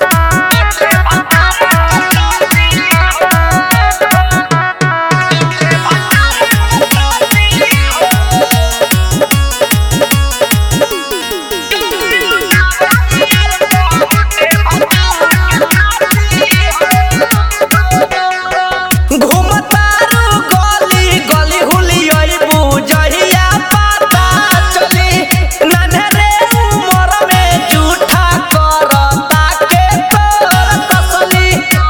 घुमतारू गली गली हुलियई बुझहिया पता चली नन्हरे उमर में झूठा करता के तोर कसली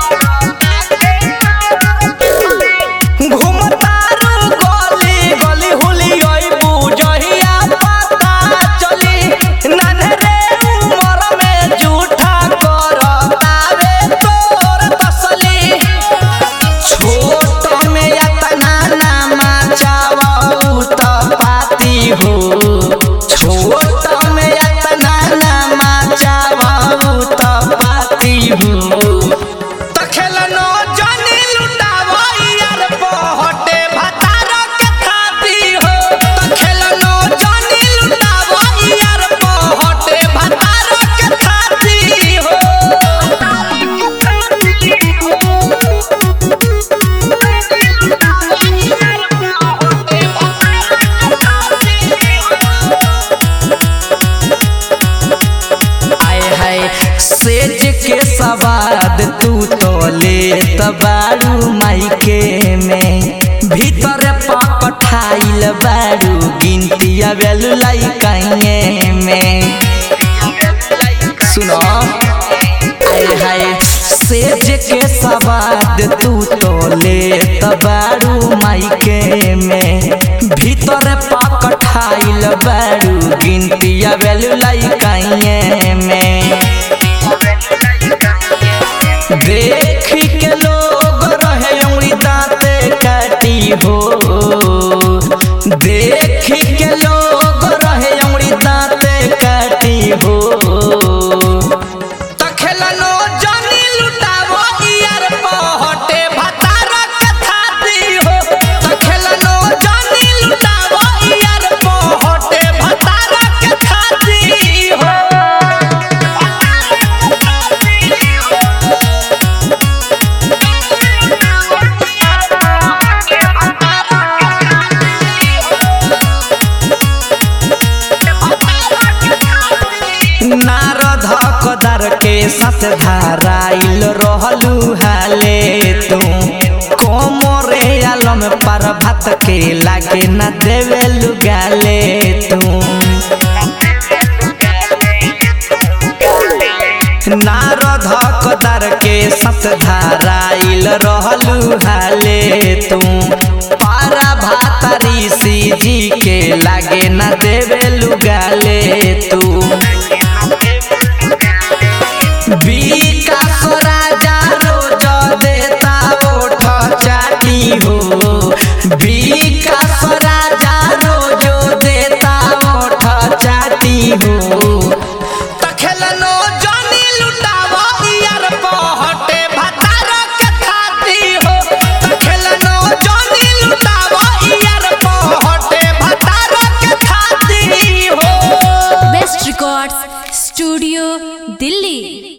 घुमतारू गली गली हुलियई बुझहिया पता चली नन्हरे उमर में झूठा करता वे तोर कसली छोट में यतना नामा चावऊ त पाती हो छोट में यतना नामा चावऊ त पाती हो त खेलनो जनी लुटावो यार पहटे भतार के खाती हो त खेलनो जनी लुटावो यार पहटे भतार के खाती हो आए हाय सेज के सवाद तू तो ले बारू माइके में भीतर पकठाइल बारू गिनती आवेलु लाइकाइए में सुनो आए हाय सेज के सवाद तू तो ले बारू माइके में भीतर पकठाइल बारू गिनती आवेलु लाइकाइए में देख के लोग रहे उंगली दांते काटी हो देख के लोग रहे उंगली दांते काटी हो त खेलनो जनी लुटावो यार पहटे भतार के खाती हो त खेलनो जनी लुटावो यार पहटे भतार के खाती हो नारद कदर के साथ धाराइल रहलू हाले तू कोमरे आलम पर भात के लागे न देवेलु गाले तू नारद कदर के साथ धाराइल रहलू हाले तू पारा भात ऋषि जी के लागे न देवेलु गाले तू